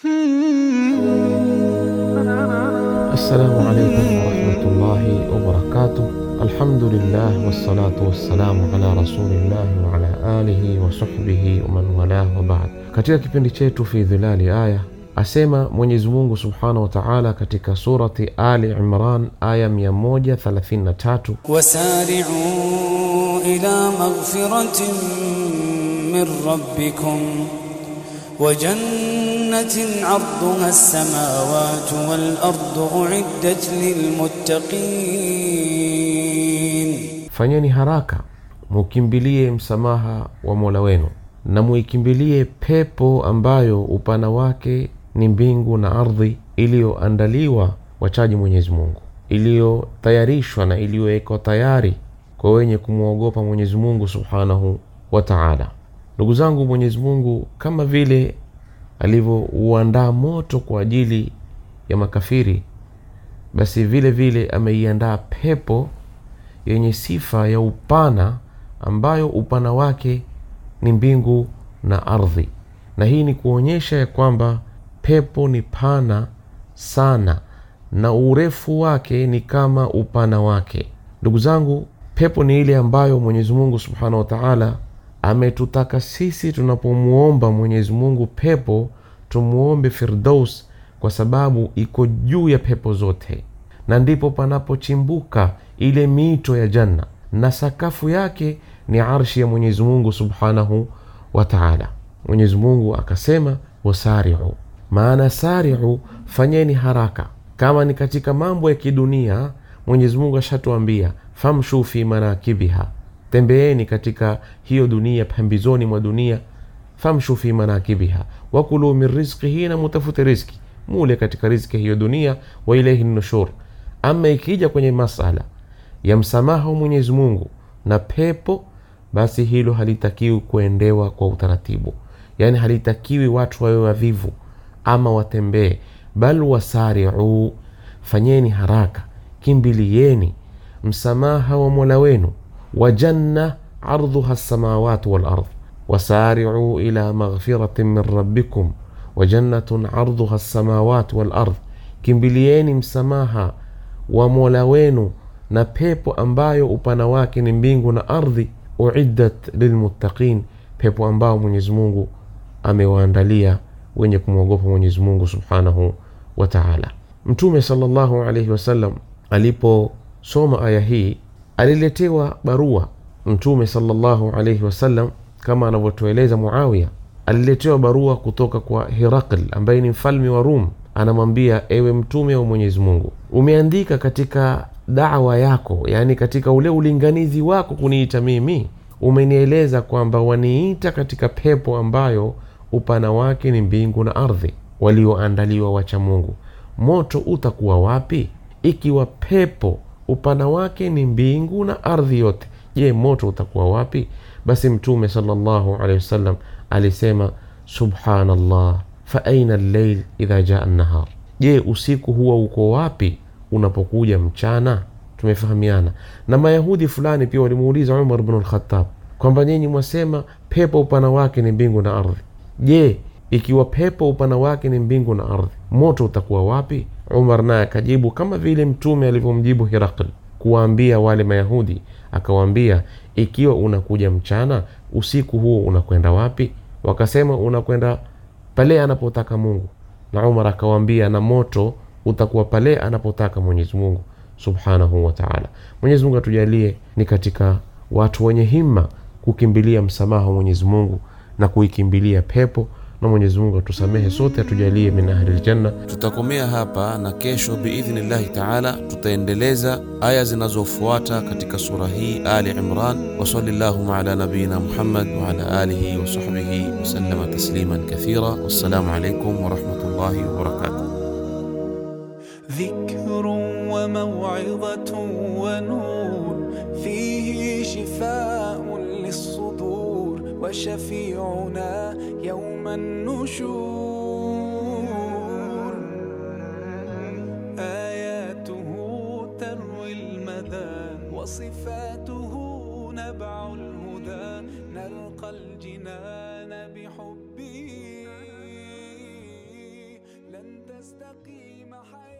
Assalamu alaikum warahmatullahi wabarakatuh. Alhamdulillah wassalatu wassalamu ala rasulillahi wa ala alihi wa sahbihi wa man walah wa baad. Katika kipindi chetu fi dhilali aya asema Mwenyezi Mungu subhanahu wa taala katika surati Ali Imran aya 133 وسارعوا إلى مغفرة من ربكم وجنة عرضها السماوات والأرض أعدت للمتقين Fanyeni haraka mukimbilie msamaha wa mola wenu na muikimbilie pepo ambayo upana wake ni mbingu na ardhi iliyoandaliwa wachaji mwenyezi mungu iliyotayarishwa na iliyowekwa tayari kwa wenye kumwogopa mwenyezi mungu subhanahu wa taala ndugu zangu mwenyezi mungu kama vile alivyouandaa moto kwa ajili ya makafiri basi vile vile ameiandaa pepo yenye sifa ya upana ambayo upana wake ni mbingu na ardhi na hii ni kuonyesha ya kwamba pepo ni pana sana na urefu wake ni kama upana wake ndugu zangu pepo ni ile ambayo mwenyezi mungu subhanahu wa taala ametutaka sisi tunapomwomba mwenyezi mungu pepo tumuombe firdaus kwa sababu iko juu ya pepo zote na ndipo panapochimbuka ile mito ya janna na sakafu yake ni arshi ya mwenyezi mungu subhanahu wa taala mwenyezi mungu akasema wasariu maana sariu fanyeni haraka kama ni katika mambo ya kidunia mwenyezi mungu ashatuambia famshu fi manakibiha tembeeni katika hiyo dunia pembezoni mwa dunia famshu fi manakibiha wakulu min rizqihi na mutafute rizki mule katika rizki hiyo dunia wa ilaihi nushur ama ikija kwenye masala ya msamaha wa mwenyezi mungu na pepo basi hilo halitakiwi kuendewa kwa utaratibu yaani halitakiwi watu wawe wavivu ama watembee bal wasariu fanyeni haraka kimbilieni msamaha wa mola wenu wa janna ardhuha lsamawatu walard wasariu ila maghfiratin min rabbikum wa jannatun ardhuha lsamawatu walard kimbilieni msamaha wa mola wenu na pepo ambayo upana wake ni mbingu na ardhi uiddat lilmuttaqin pepo ambao mwenyezi mungu amewaandalia wenye kumwogopa mwenyezi mungu subhanahu wa taala mtume salllahu alaihi wasallam aliposoma aya hii aliletewa barua mtume salllahu alaihi wasallam kama anavyotueleza muawiya aliletewa barua kutoka kwa hirakl ambaye ni mfalme wa rum anamwambia ewe mtume wa mwenyezi mungu umeandika katika dawa yako yaani katika ule ulinganizi wako kuniita mimi umenieleza kwamba waniita katika pepo ambayo upana wake ni mbingu na ardhi walioandaliwa wacha mungu moto utakuwa wapi ikiwa pepo upana wake ni mbingu na ardhi yote je moto utakuwa wapi basi mtume salllahu alehi wasallam alisema subhanallah fa aina lleil idha jaa nahar je usiku huwa uko wapi unapokuja mchana tumefahamiana na mayahudi fulani pia walimuuliza umar bnu lkhatab kwamba nyinyi mwasema pepo upana wake ni mbingu na ardhi je ikiwa pepo upana wake ni mbingu na ardhi moto utakuwa wapi umar naye akajibu kama vile mtume alivyomjibu hirakl kuwaambia wale mayahudi akawaambia ikiwa unakuja mchana usiku huo unakwenda wapi wakasema unakwenda pale anapotaka mungu na umar akawaambia na moto utakuwa pale anapotaka mwenyezi mungu subhanahu wa taala mwenyezi mungu atujalie ni katika watu wenye himma kukimbilia msamaha wa mwenyezi mungu na kuikimbilia pepo na mwenyezi mungu atusamehe sote atujalie min ahli ljanna tutakomea hapa na kesho biidhnillahi taala tutaendeleza aya zinazofuata katika sura hii ali imran wasali llahuma ala nabiyina muhammad waala alihi wasahbihi wasalama tasliman kathira wassalamu alaikum warahmatullahi wabarakatuh ذكر وموعظة ونور فيه شفاء للصدور وشفيعنا يوم النشور آياته تروي المدى وصفاته نبع الهدى نلقى الجنان بحبه تستقيم حياتي